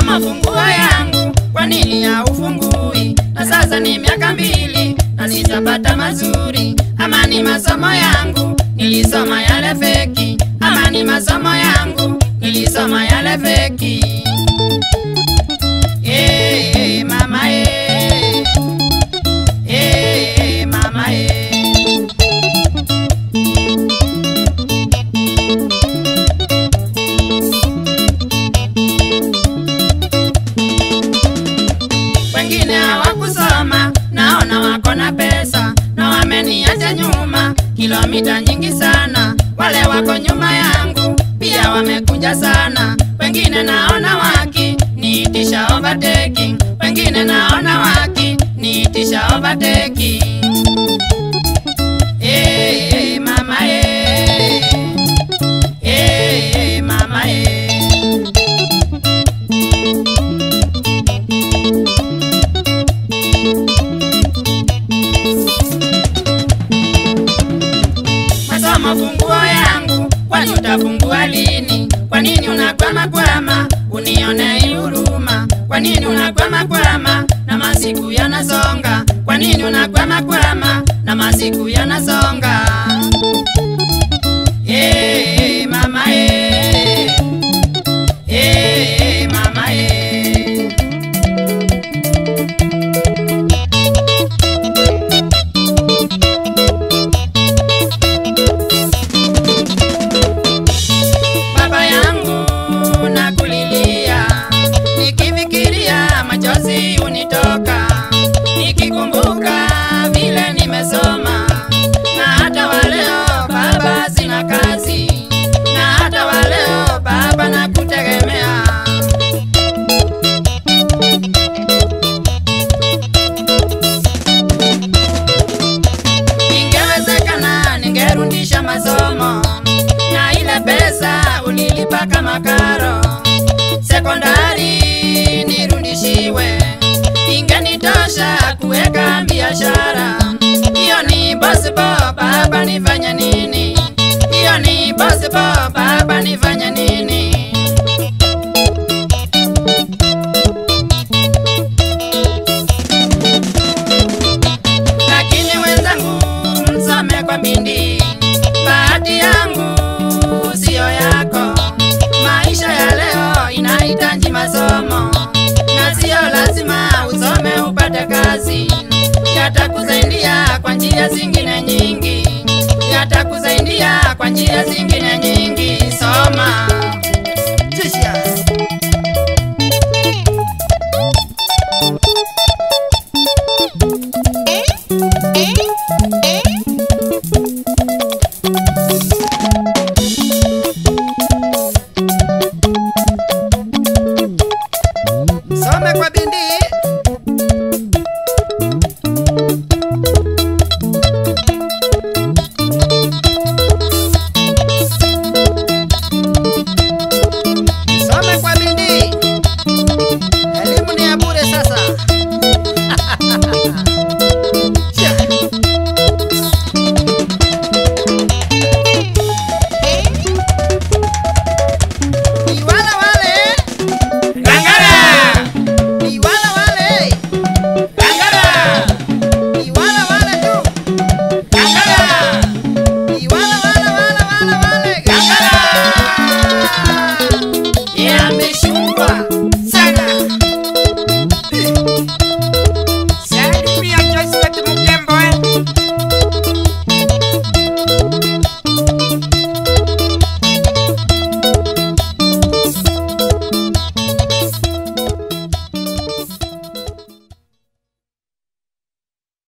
Nasoma funguo yangu, kwa nini haufungui? Na sasa ni miaka mbili na sijapata mazuri. Ama ni masomo yangu nilisoma yale feki, ama ni masomo yangu nilisoma yale feki. Eh, eh, mama eh. Eh, eh, mama eh. wengine hawakusoma, naona wako na pesa na wameniacha nyuma kilomita nyingi sana. Wale wako nyuma yangu pia wamekuja sana, wengine naona waki niitisha overtaking, wengine naona waki niitisha overtaking. Eh, eh, mama eh. Eh, eh, mama eh. masomo funguo yangu, kwani utafungua lini? Kwa nini unakwama kwama, unione huruma? Kwa nini unakwama kwama na masiku yanasonga? Kwa nini unakwama kwama na masiku yanasonga? Eh, eh, mama eh. Eh, eh, mama eh. baba yangu nakulilia, nikifikiria machozi unitoka, nikikumbuka vile nimesoma, na hata waleo baba sina kazi, na hata waleo baba nakutegemea. Ingewezekana ningerudisha masomo na ile pesa ulilipa kama karo sekondari nirudishiwe, ingenitosha kuweka biashara. Hiyo ni possible, baba, nifanye nini? Hiyo ni possible, baba, nifanye nini? lakini wenzangu msome kwa bidii. Bahati yangu siyo yako. Maisha ya leo inahitaji masomo, na siyo lazima usome upate kazi. Yatakusaidia kwa njia zingine nyingi, yatakusaidia kwa njia zingine nyingi. Soma.